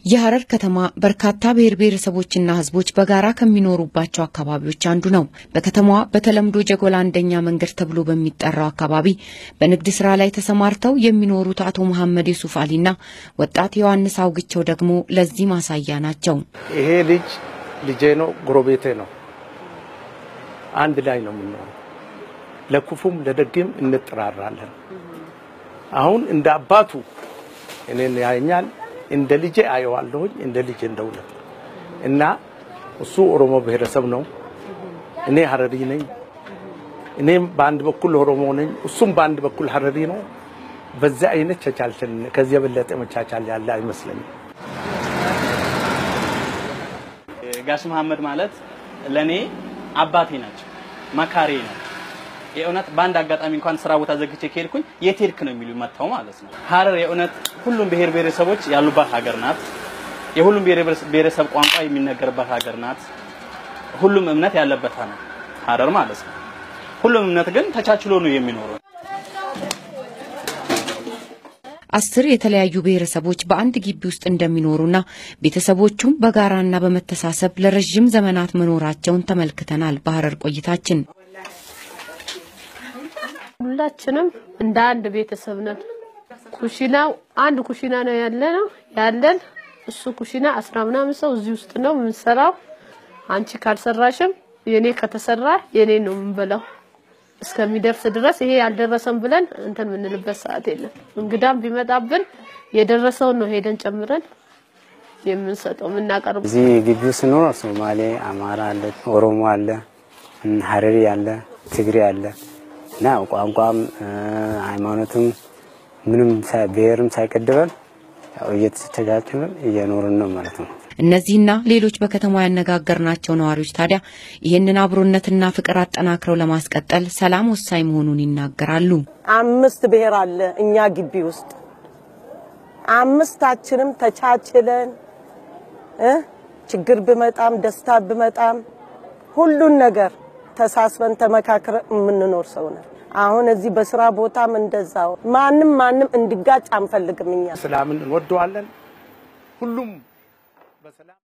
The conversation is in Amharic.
የሐረር ከተማ በርካታ ብሔር ብሔረሰቦችና ሕዝቦች በጋራ ከሚኖሩባቸው አካባቢዎች አንዱ ነው። በከተማዋ በተለምዶ ጀጎላ አንደኛ መንገድ ተብሎ በሚጠራው አካባቢ በንግድ ስራ ላይ ተሰማርተው የሚኖሩት አቶ መሐመድ ዩሱፍ አሊና ወጣት ዮሐንስ አውግቸው ደግሞ ለዚህ ማሳያ ናቸው። ይሄ ልጅ ልጄ ነው፣ ጎረቤቴ ነው። አንድ ላይ ነው የምንኖረው። ለክፉም ለደግም እንጠራራለን። አሁን እንደ አባቱ እኔን ያየኛል እንደ ልጄ አየዋለሁኝ እንደ ልጄ እንደውለት እና እሱ ኦሮሞ ብሔረሰብ ነው፣ እኔ ሀረሪ ነኝ። እኔም በአንድ በኩል ኦሮሞ ነኝ፣ እሱም በአንድ በኩል ሀረሪ ነው። በዚያ አይነት ተቻልተን ከዚህ የበለጠ መቻቻል ያለ አይመስለኝም። ጋሽ መሐመድ ማለት ለኔ አባቴ ናቸው፣ መካሬ ነው። የእውነት በአንድ አጋጣሚ እንኳን ስራ ቦታ ዘግቼ ከሄድኩኝ የት ሄድክ ነው የሚሉ መጥተው ማለት ነው። ሀረር የእውነት ሁሉም ብሔር ብሔረሰቦች ያሉባት ሀገር ናት። የሁሉም ብሔር ብሔረሰብ ቋንቋ የሚነገርባት ሀገር ናት። ሁሉም እምነት ያለበት ነው ሀረር ማለት ነው። ሁሉም እምነት ግን ተቻችሎ ነው የሚኖረው። አስር የተለያዩ ብሔረሰቦች በአንድ ግቢ ውስጥ እንደሚኖሩና ቤተሰቦቹም በጋራና በመተሳሰብ ለረዥም ዘመናት መኖራቸውን ተመልክተናል። በሐረር ቆይታችን ሁላችንም እንደ አንድ ቤተሰብ ነን። ኩሽናው አንድ ኩሽና ነው ያለ ነው ያለን። እሱ ኩሽና አስራ ምናምን ሰው እዚህ ውስጥ ነው የምንሰራው። አንቺ ካልሰራሽም የኔ ከተሰራ የኔ ነው የምንበላው እስከሚደርስ ድረስ ይሄ ያልደረሰም ብለን እንትን የምንልበት ሰዓት የለም። እንግዳም ቢመጣብን የደረሰውን ነው ሄደን ጨምረን የምንሰጠው የምናቀርበው። እዚህ ግቢው ስኖር ሶማሌ፣ አማራ አለ፣ ኦሮሞ አለ፣ ሀረሪ አለ፣ ትግሬ አለ እና ቋንቋም ሃይማኖትም ምንም ብሔርም ሳይቀድበን እየተቻቻልን እየኖርን ነው ማለት ነው። እነዚህና ሌሎች በከተማ ያነጋገርናቸው ነዋሪዎች ታዲያ ይህንን አብሮነትና ፍቅር አጠናክረው ለማስቀጠል ሰላም ወሳኝ መሆኑን ይናገራሉ። አምስት ብሔር አለ እኛ ግቢ ውስጥ አምስታችንም ተቻችለን እ ችግር ብመጣም ደስታ ብመጣም ሁሉን ነገር ተሳስበን ተመካክረን የምንኖር ሰው ነን። አሁን እዚህ በስራ ቦታም እንደዛው ማንም ማንም እንዲጋጭ አንፈልግም። እኛ ሰላምን እንወደዋለን። ሁሉም በሰላም